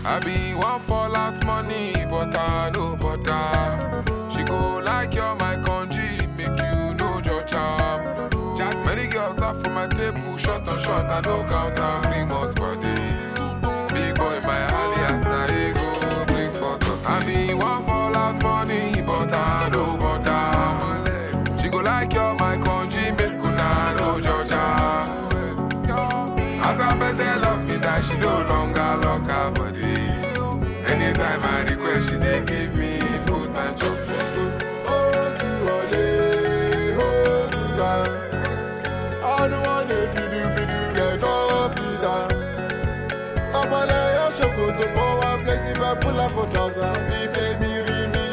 I be one for last money, but I no butter. She go like you're my country, make you know your charm. Just many girls laugh for my table, shot on shot, I no count and bring most body. Big boy, my alias, na ego, bring photo. I be one for last money, but I no butter. She go like you're my country, make una know Georgia. As I better love me that she no longer lock her body. Anytime I request, she dey give me food and chocolate. Oh, to ole, hold you down. I don't wanna be do be do get up be down. I'm on a your show to for one place if I pull up for trouser. If they me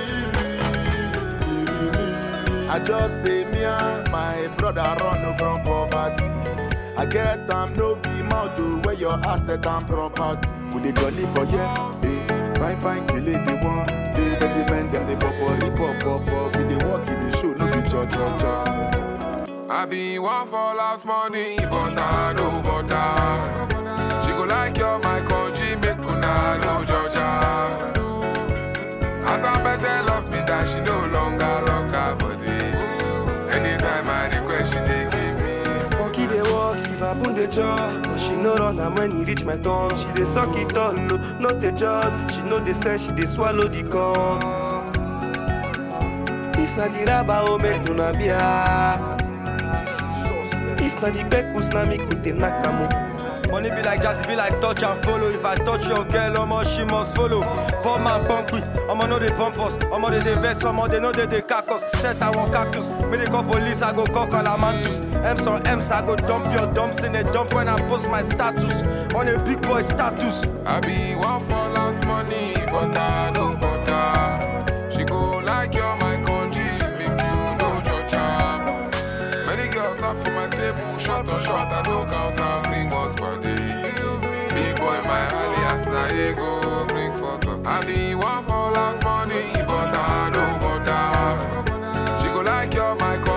me I just stay me and my brother run from poverty. I get am no be mouth to where your asset and property. We dey jolly for here, eh? Fine fine kill it the one. They let the men them they pop up, rip up, pop up. We dey walk in the show, no be cho cho cho. I be one for last money, but I no butter. She go like you're my country, make una know Georgia. As I better love me that she no longer lock her body. Anytime I request, she dey give me Monkey dey walk, if I put the jaw But she no run am when e reach my turn She dey suck it all, no, not the judge She know the sense, she dey swallow the gum If na the rubber, oh make una bia If na the bekus, na me could dey knack am oh. Money be like jazz, be like touch and follow. If I touch your girl, omo she must follow. Poor man bump we, omo no dey bump us. Omo they dey vex, omo they know they dey cack us. Set I want cactus, me they call police, I go call calamantus. M's on M's, I go dump your dumps in a dump when I post my status. On a big boy status. I be one for last money, but I no butter. She go like you're my country, make you know your charm. Many girls laugh for my table, shot on shot, I no count and bring us body. Big boy, my alias, na ego, bring photo. I be one for last money, but I no butter. She go like you're my country.